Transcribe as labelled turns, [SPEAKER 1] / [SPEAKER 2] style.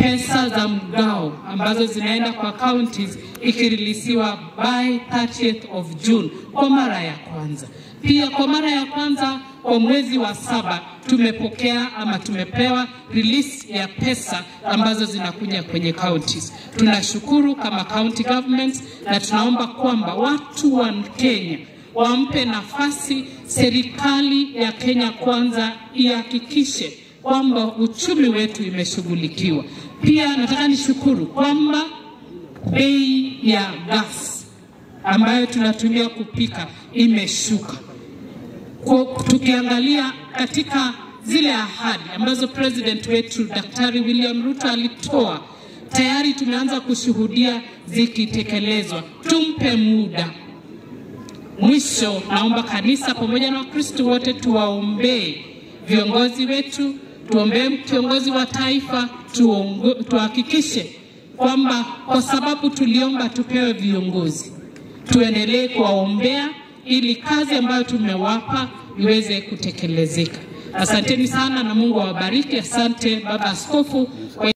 [SPEAKER 1] pesa za mgao ambazo zinaenda kwa counties ikirilisiwa by 30th of June kwa mara ya kwanza. Pia kwa mara ya kwanza kwa mwezi wa saba tumepokea ama tumepewa release ya pesa ambazo zinakuja kwenye counties. Tunashukuru kama county governments na tunaomba kwamba watu wa Kenya wampe nafasi serikali ya Kenya Kwanza ihakikishe kwamba uchumi wetu imeshughulikiwa. Pia nataka nishukuru kwamba bei ya gas ambayo tunatumia kupika imeshuka. Kwa, tukiangalia katika zile ahadi ambazo president wetu Daktari William Ruto alitoa, tayari tumeanza kushuhudia zikitekelezwa. Tumpe muda. Mwisho, naomba kanisa pamoja na Wakristo wote tuwaombee viongozi wetu, tuombee kiongozi wa taifa, tuongo- tuhakikishe kwamba kwa sababu tuliomba tupewe viongozi, tuendelee kuwaombea ili kazi ambayo tumewapa iweze kutekelezeka. Asanteni sana na Mungu awabariki. Asante Baba Askofu. kwa